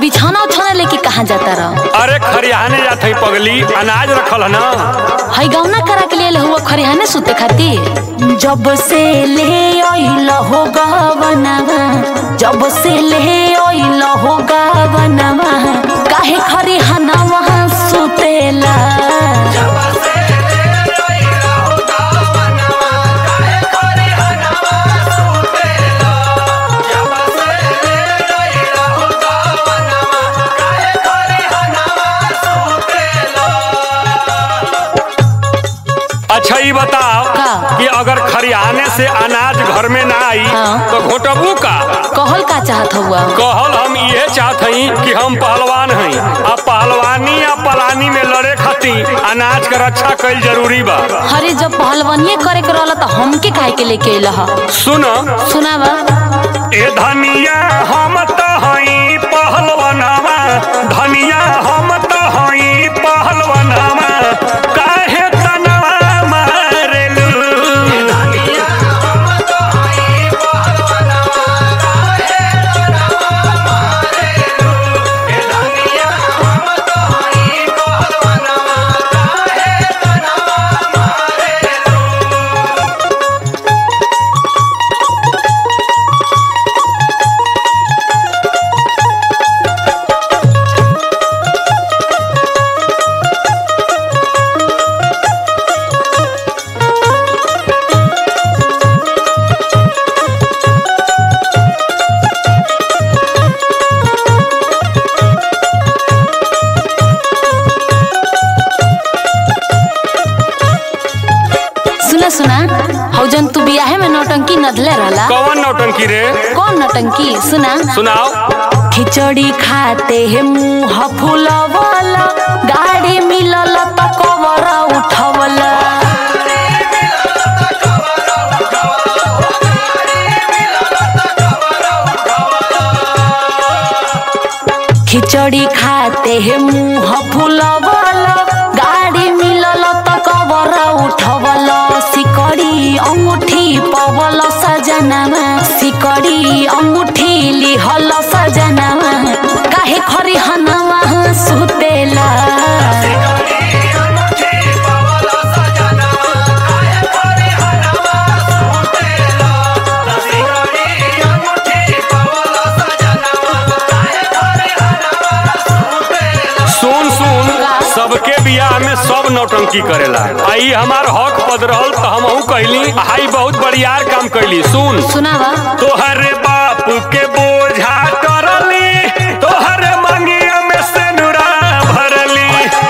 बिछौना उछौना लेके कहाँ जाता रह अरे खरियाने जात हई पगली अनाज रखल है ना हई गौना करा के लिए हुआ खरिहाने सुते खातिर जब से ले आइल हो गवनवा जब से ले आइल हो गवनवा काहे खरिहानवा सुतेला अच्छा ये बताओ का? कि अगर खरियाने से अनाज घर में ना आई हाँ। तो घोटबू का कहल का चाहत हुआ कहल हम ये चाहत हई कि हम पहलवान हई आ पहलवानी या पलानी में लड़े खातिर अनाज के रक्षा कईल जरूरी बा हरे जब पहलवानिए करे के रहला तो हमके काहे के लेके अइला ह सुन सुनावा ए धनिया हम तो हई पहलवानवा धनिया हम तो हई पहलवानवा काहे तनवा मारेलू सुना सुना हौ जन तू बियाहे में नौटंकी नधले रहला कौन नौटंकी रे कौन नौटंकी सुना सुनाओ खिचड़ी खाते है मुंह फुलवला गाड़ी मिलल त कवर उठवला खिचड़ी खाते है मुंह फुलवला गाड़ी मिलल त कवर उठवला सिकड़ी अंगूठी पवल सजनामा सिकड़ी अंगूठी लिहल सजनामा काहे खरी हनवा सुतेला सुन सुन सबके बियाह में सब नौटंकी करेला आई हमार हक पद रहल तो हमहू कहली हाई बहुत बड़ियार काम कैली सुन सुनावा तोहर बाप के बोझा करली तोहर मंगिया में से नुरा भरली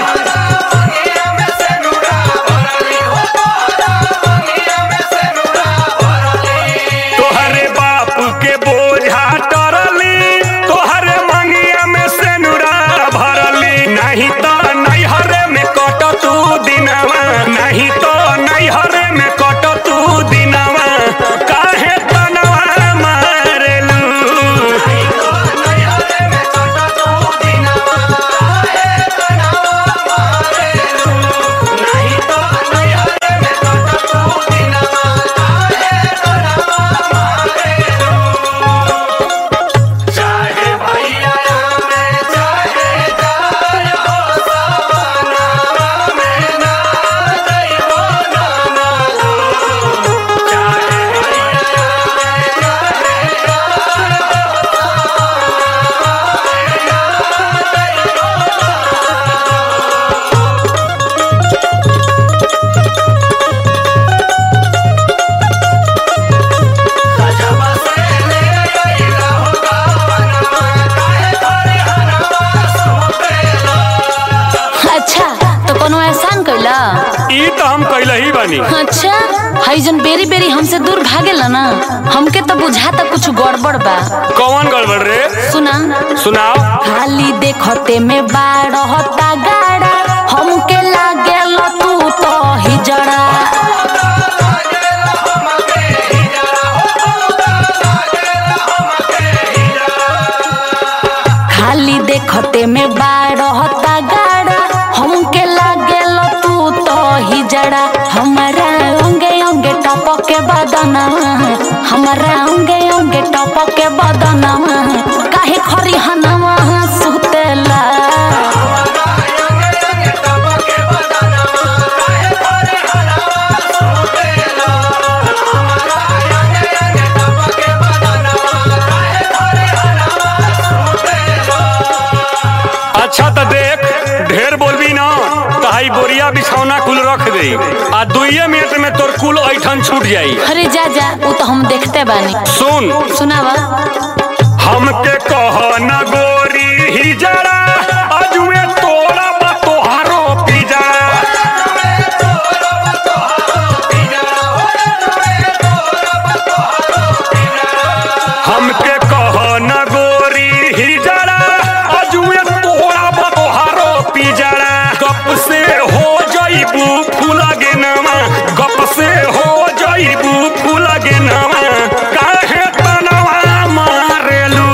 तोहर बाप के बोझा करली तोहर मंगिया में से नुरा भरली नहीं तो नैहरे में कट तू दिनवा नहीं तो नैहरे में कट तू दिनवा काहे तनवा मारेलू अच्छा तो कोनो एहसान कैला ई तो हम कैल ही बानी अच्छा हई जन बेरी बेरी हमसे दूर भागेला ना हमके तो बुझाता कुछ गड़बड़ बा कौन गड़बड़ रे सुना सुनाओ खाली देखते में बाड़ होता गाड़ा हमके लागेल तू तो हिजड़ा खाली देखते में बाड़ होता गाड़ा हमके लागेल तू तो हिजड़ा हमारा अंगे अंगे टपके बदनवा हमारा अंगे अंगे टपके बदनवा काहे खरी हनवा हई बोरिया बिछौना कुल रख दे आ दुइये मिनट में तोर कुल ऐठन छूट जाई अरे जा जा वो तो हम देखते बानी सुन सुनावा हमके कह न गोरी ही जरा अजुए तोरा बा तोहारो पिजरा हमके कह न गोरी ही जरा अजुए तोरा बा तोहारो पिजरा गप से हो जइबू फूला गे नवा गप से हो जइबू फूला गे नवा काहे तनवा मारेलू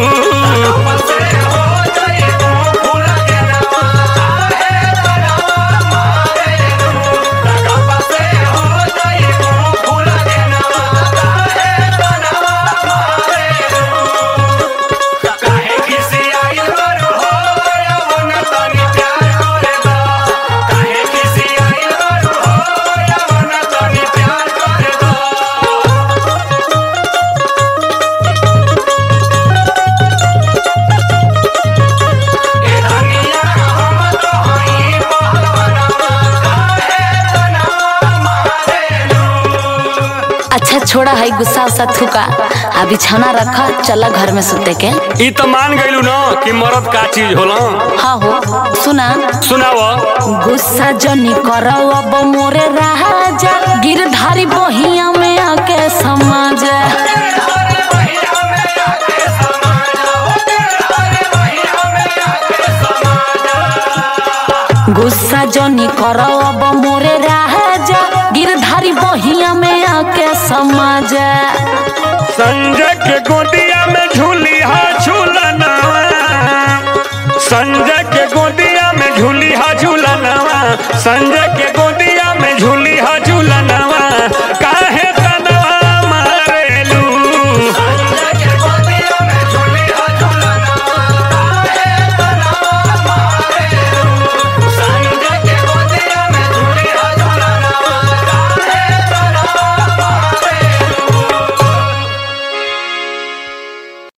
अच्छा छोड़ा है गुस्सा उस्सा थूका आ बिछौना रखा चला घर में सुते के ई तो मान गइलू न कि मरद का चीज होला हाँ हो सुना सुनाव गुस्सा जनी करो अब मोरे राजा गिरधारी बहिया में आके समाज गुस्सा जनी करो अब मोरे राजा गिरधारी बहिया में आके समाज संजय के गोदिया में झूली हा झूलनवा संजय के गोदिया में झूली हा झूलनवा संजय के